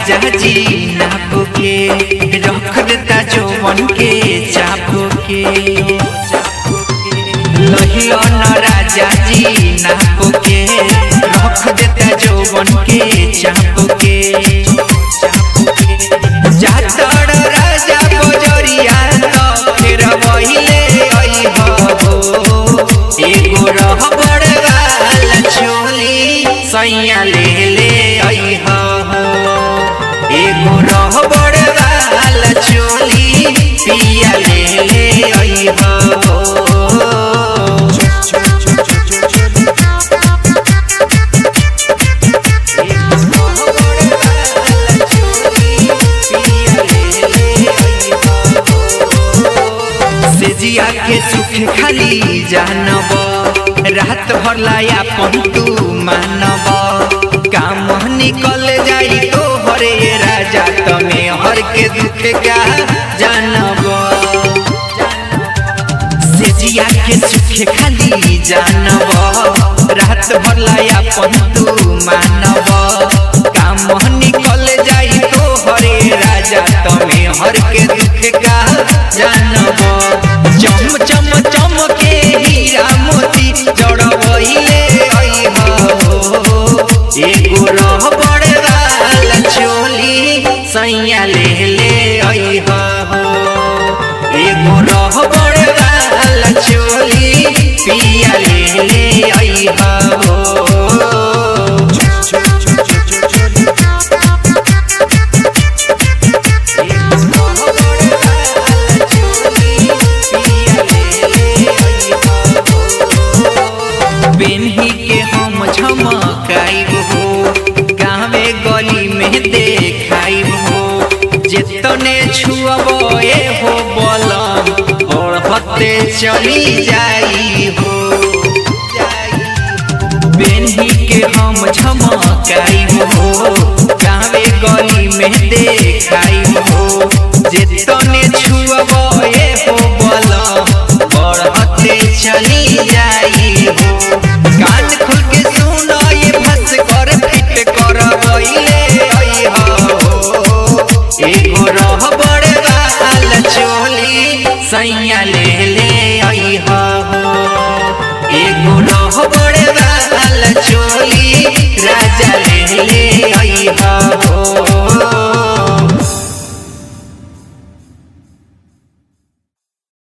राजा जी नाप के रख देता जौवन के चाप के लहियो न राजा जी नाप के रख देता जौवन के चाप के जातड़ राजा बजरिया तो फिर वहिले अइह हो एगो रहबड़ वाला चोली सैया ले ले अइह हो एगो रहबड़ वाला चोली पिया ले ले अइह हो सेजिया के सुख खाली जानब रात भर लाया पंतु मानब काम निकल जाई तो हरे राजा तमे हर के दुख का जानब सेजिया के सुख खाली जानब रात भर लाया पंतु मानब काम निकल जाई तो हरे राजा तमे हर के दुख का जानब चम चम चम के हीरा मोती जड़बहिले अइह हो एगो रहबड़ वाला चोली सैया ले ले अइह हो एगो रहबड़ वाला चोली पिया ले ले अइह हो पेन्ही के हम झमकाइब हो गाँवे गली में देखाइब हो जेतने छुअब ए हो बलम और हते चली जाई हो पेन्ही के हम झमकाइब हो गाँवे गली में देखाइब हो जेतने छुअब